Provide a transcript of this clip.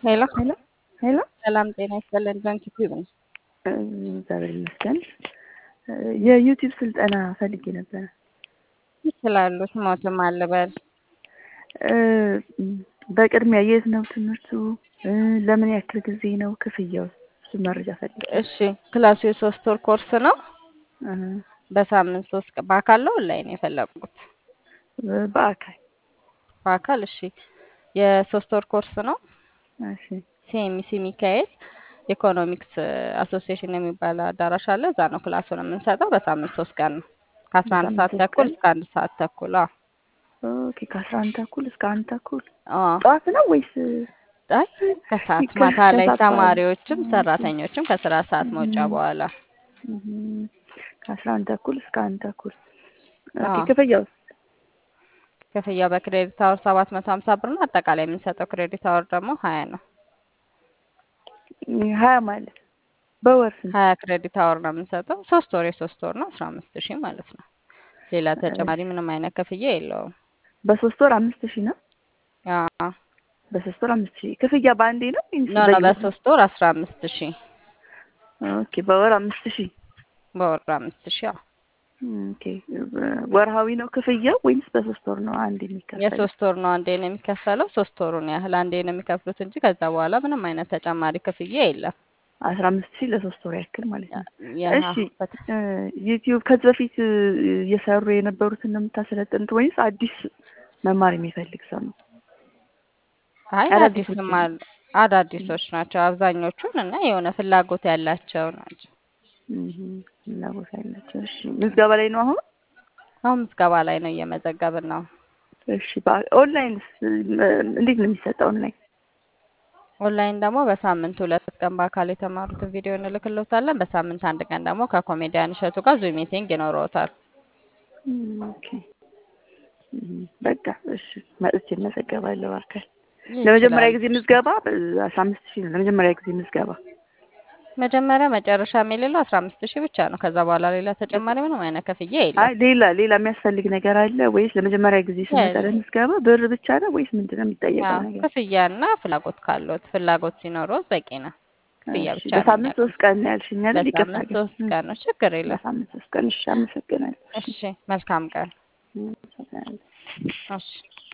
ሄሎ ሄሎ ሄሎ ሰላም ጤና ይስጥልን። ባንክ ዩቲዩብ ነው። እግዚአብሔር ይመስገን። የዩቲዩብ ስልጠና ፈልጌ ነበረ። ይችላሉ። ስሞትም አልበል በቅድሚያ የት ነው ትምህርቱ? ለምን ያክል ጊዜ ነው? ክፍያው? እሱ መረጃ ፈልጌ። እሺ ክላሱ የሶስት ወር ኮርስ ነው። በሳምንት ሶስት ቀን በአካል ነው ኦንላይን የፈለጉት? በአካል በአካል እሺ። የሶስት ወር ኮርስ ነው። እሺ ሲኤምሲ ሚካኤል ኢኮኖሚክስ አሶሲዬሽን የሚባል አዳራሽ አለ። እዛ ነው ክላሱን የምንሰጠው። በሳምንት ሶስት ቀን ነው ከአስራ አንድ ሰዓት በሳምንት ሶስት ተኩል ቀን? እስከ አንድ ሰዓት ተኩል። አዎ ኦኬ ከአስራ አንድ ተኩል እስከ አንድ ተኩል አዎ። ጠዋት ነው ወይስ አይ ከሰዓት ከ- ማታ ላይ ከሰዓት በኋላ? ተማሪዎችም ኦኬ። ሰራተኞችም ከስራ ሰዓት መውጫ እም፣ በኋላ እም፣ ከአስራ አንድ ተኩል እስከ አንድ ተኩል ኦኬ። አዎ። ክፍያው ክፍያ በክሬዲት አወር ሰባት መቶ ሀምሳ ብር ነው። አጠቃላይ የምንሰጠው ክሬዲት አወር ደግሞ ሀያ ነው። ሀያ ማለት በወር ስንት? ሀያ ክሬዲት አወር ነው የምንሰጠው። ሶስት ወር የሶስት ወር ነው አስራ አምስት ሺህ ማለት ነው። ሌላ ተጨማሪ ምንም አይነት ክፍያ የለውም። በሶስት ወር አምስት ሺህ ነው። አዎ። በሶስት ወር አምስት ሺህ ክፍያ በአንዴ ነው ወይስ ኖ ኖ በየወሩ? በሶስት ወር አስራ አምስት ሺህ ኦኬ በወር አምስት ሺህ በወር አምስት ሺህ አዎ። ኦኬ ወርሃዊ ነው ክፍያው ወይስ በሶስት ወር ነው አንድ የሚከፈለው? የሶስት ወር ነው አንዴ ነው የሚከፈለው። ሶስት ወሩን ያህል አንዴ ነው የሚከፍሉት እንጂ ከዛ በኋላ ምንም አይነት ተጨማሪ ክፍያ የለም። አስራ አምስት ሺህ ለሶስት ወር ያክል ማለት ነው። ያ- እሺ በተ- እ፣ ዩቲዩብ ከዚህ በፊት እ፣ እየሰሩ የነበሩትን ነው የምታሰለጥኑት ወይስ አዲስ መማር የሚፈልግ ሰው ነው? አይ አዳዲሶች አዲስም አሉ አዳዲሶች ናቸው አብዛኞቹን እና የሆነ ፍላጎት ያላቸው ናቸው። እም፣ ፍላጎት ያላቸው። እሺ ምዝገባ ላይ ነው አሁን? አሁን ምዝገባ ላይ ነው እየመዘገብን ነው። እሺ በ- ኦንላይንስ እ፣ እንዴት ነው የሚሰጠው ኦንላይን? ኦንላይን ደግሞ በሳምንት ሁለት ቀን በአካል የተማሩትን ቪዲዮ እንልክልዎታለን። በሳምንት አንድ ቀን ደግሞ ከኮሜዲያን እሸቱ ጋር ዙም ሚቲንግ ይኖረዎታል። እም፣ ኦኬ እም፣ በቃ እሺ መጥቼ እመዘገባለሁ በአካል ለመጀመሪያ ይችላል። ጊዜ ምዝገባ አስራ አምስት ሺህ ነው። ለመጀመሪያ ጊዜ ምዝገባ መጀመሪያ መጨረሻ የሌለው አስራ አምስት ሺህ ብቻ ነው። ከዛ በኋላ ሌላ ተጨማሪ ምንም አይነት ክፍያ አይ የለም። ሌላ ሌላ የሚያስፈልግ ነገር አለ ወይስ ለመጀመሪያ ጊዜ ስመጣ የለም። ለምዝገባ ብር ብቻ ነው ወይስ ምንድን ነው የሚጠየቀው አዎ ነገር? ክፍያና ፍላጎት ካሎት ፍላጎት ሲኖረው በቂ ነው። ክፍያ እሺ ብቻ ነው በሳምንት የሚያውቀው። ሶስት ቀን ነው ያልሽኝ አይደል? ይቅርታ በሳምንት ግን ሶስት እም፣ ቀን ነው፣ ችግር የለም። በሳምንት ሶስት ቀን እሺ፣ አመሰግናለሁ። እሺ መልካም ቀን። እም፣ አመሰግናለሁ። እሺ